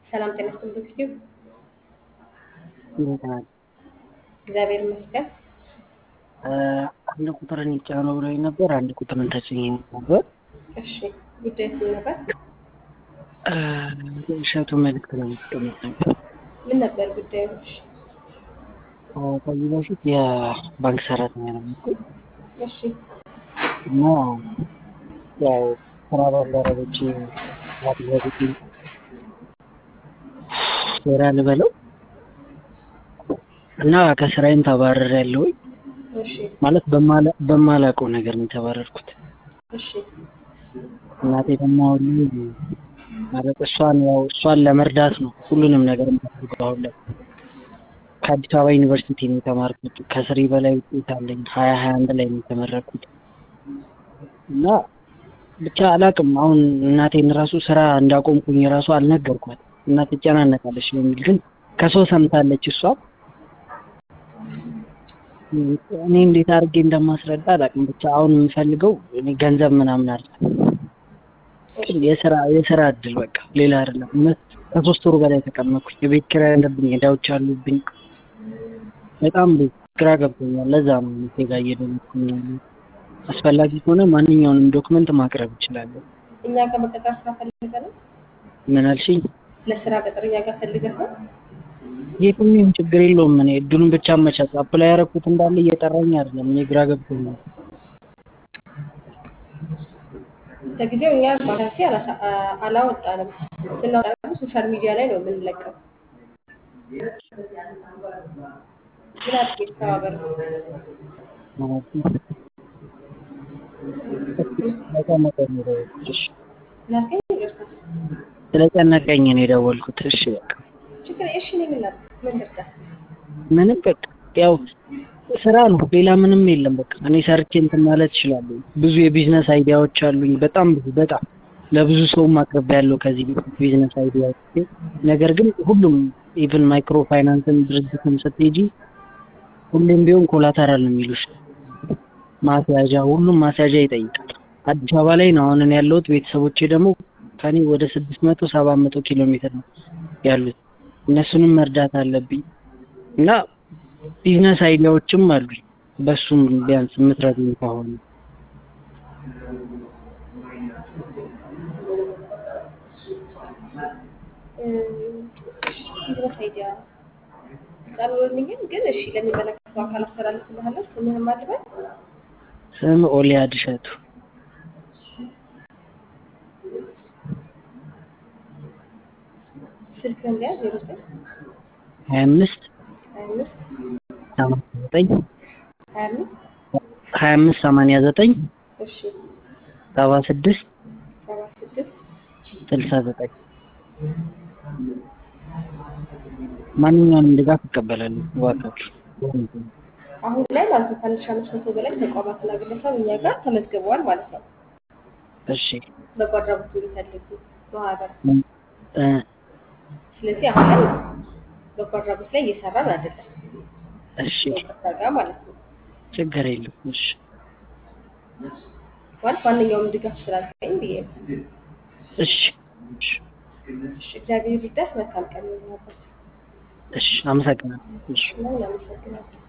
ሰላም ጤና ይስጥልኝ ዩቲዩብ እንዴት ናት? እግዚአብሔር ይመስገን። አንድ ቁጥርን ይጫነው ብሎኝ ነበር። አንድ ቁጥርን ተጭኜ ነበር። እሺ ጉዳይ ምን ነበር? እሸቱ መልዕክት ለማስቀመጥ ነበር። ምን ነበር ጉዳዩ? እሺ ከዚህ በፊት የባንክ ሰራተኛ ነበርኩኝ እሺ እና ያው ስራ ባልደረቦቼ ያደረጉት ሴራ ልበለው እና ከስራዬም ተባረር ያለውኝ እሺ ማለት በማላውቀው ነገር ነው የተባረርኩት። እሺ እናቴ ደግሞ አሁን ላይ ማለት እሷን ያው እሷን ለመርዳት ነው ሁሉንም ነገር የማደርገው አሁን ላይ ከአዲስ አበባ ዩኒቨርሲቲ ነው የተማርኩት። ከስሪ በላይ ውጤት አለኝ። ሀያ ሀያ አንድ ላይ ነው የተመረኩት እና ብቻ አላውቅም። አሁን እናቴን ራሱ ስራ እንዳቆምኩኝ ራሱ አልነገርኳት እና ትጨናነቃለች በሚል ግን ከሰው ሰምታለች እሷ እኔ እንዴት አድርጌ እንደማስረዳ አላውቅም። ብቻ አሁን የምፈልገው እኔ ገንዘብ ምናምን አለ የስራ የስራ እድል በቃ ሌላ አይደለም። እውነት ከሶስት ወሩ በላይ ተቀመጥኩኝ። የቤት ኪራይ አለብኝ፣ ዕዳዎች አሉብኝ። በጣም ግራ ገብቶኛል። ለዛ ነው እኔ ጋር እየደወልኩኝ ያለሁት። አስፈላጊ ከሆነ ማንኛውንም ዶክመንት ማቅረብ እችላለሁ። እኛ ጋር መቀጠር ስራ ፈልገህ ነው? ምን አልሽኝ? ለስራ ቅጥር እኛ ጋር ፈልገህ ነው? የትኛውም ችግር የለውም። እኔ እድሉን ብቻ አመቻች። አፕላይ ያደረኩት እንዳለ እየጠራኝ አይደለም። እኔ ግራ ገብቶኛል። ለጊዜው እኛ ቫካንሲ አላሳ- አላወጣንም። ስናወጣ ደግሞ ሶሻል ሚዲያ ላይ ነው የምንለቀው። ምን አድርጌ ልተባበር ነው? ስለጨነቀኝ ነው የደወልኩት። እሺ፣ ላልከኝ ይቅርታ። ስለጨነቀኝ ነው የደወልኩት። እሺ በቃ ችግር እሺ፣ እኔ ምን ላድርግ? ምን ልርዳ? ምንም በቃ ያው ስራ ነው፣ ሌላ ምንም የለም። በቃ እኔ ሰርቼ እንትን ማለት እችላለሁ። ብዙ የቢዝነስ አይዲያዎች አሉኝ፣ በጣም ብዙ በጣም ለብዙ ሰውም አቅርቤያለሁ ከዚህ በፊት ቢዝነስ አይዲያዎች። ነገር ግን ሁሉም ኢቭን ማይክሮ ፋይናንስን ድርጅትም ስትሄጂ ሁሌም ቢሆን ኮላተራል ነው የሚሉሽ፣ ማስያዣ፣ ሁሉም ማስያዣ ይጠይቃል። አዲስ አበባ ላይ ነው አሁን እኔ ያለሁት። ቤተሰቦቼ ደግሞ ከኔ ወደ ስድስት መቶ ሰባት መቶ ኪሎ ሜትር ነው ያሉት። እነሱንም መርዳት አለብኝ እና ቢዝነስ አይዲያዎችም አሉኝ። በሱም ቢያንስ የምትረዱኝ ከሆነ ቢዝነስ አይዲያ ቀርቦልኛል፣ ግን እሺ ለሚመለከተው አካል አስተላልፍልሃለሁ። ስምህን ማን ልበል? ስም ኦሊያድ እሸቱ። ስልክህን ሊያዝ ዜሮ ዘጠኝ ሀያ አምስት ሀያ አምስት ሰማንያ ዘጠኝ ሀያ አምስት ሀያ አምስት ሰማንያ ዘጠኝ እሺ ሰባ ስድስት ሰባ ስድስት ስልሳ ዘጠኝ ማንኛውንም ድጋፍ እቀበላለሁ። እባካችሁ አሁን ላይ ማለት ነው ከአንድ ሺህ አምስት መቶ በላይ ተቋማትና ግለሰብ እኛ ጋር ተመዝግበዋል ማለት ነው። እሺ በጎ አድራጎት የሚፈልጉ ማህበር። እ ስለዚህ አሁን ላይ በጎ አድራጎት ላይ እየሰራን አይደለም እሺ ከይቅርታ ጋር ማለት ነው። ችግር የለም። እሺ ማለት ማንኛውም ድጋፍ ስላልከኝ ብዬ ነው። እሺ እሺ እሺ እግዚአብሔር ይርዳህ። መልካም ቀን ይሁንልህ። እሺ አመሰግናለሁ። እሺ እና እናመሰግናለን።